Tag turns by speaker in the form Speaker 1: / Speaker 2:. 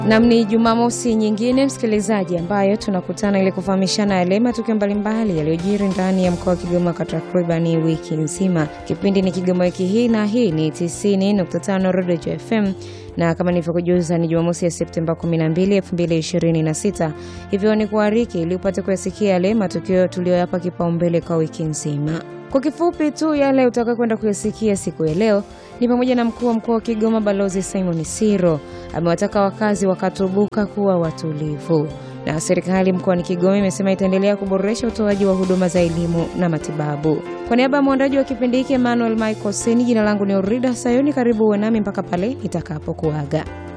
Speaker 1: Nam, ni Jumamosi nyingine msikilizaji, ambayo tunakutana ili kufahamishana yale matukio mbalimbali yaliyojiri ndani ya mkoa wa Kigoma kwa takribani wiki nzima. Kipindi ni Kigoma wiki hii, na hii ni 90.5 Rodejo FM na kama nilivyokujuza ni Jumamosi ya Septemba 12, 2026. Hivyo ni kuariki ili upate kuyasikia yale matukio tuliyoyapa kipaumbele kwa wiki nzima. Kwa kifupi tu yale utaka kwenda kuyasikia siku ya leo ni pamoja na mkuu wa mkoa wa Kigoma Balozi Simon Siro amewataka wakazi wa Katubuka kuwa watulivu, na serikali mkoani Kigoma imesema itaendelea kuboresha utoaji wa huduma za elimu na matibabu. Kwa niaba ya mwandaji wa kipindi hiki Emmanuel Michael Seni, jina langu ni Urida Sayoni. Karibu uwe nami mpaka pale nitakapokuaga.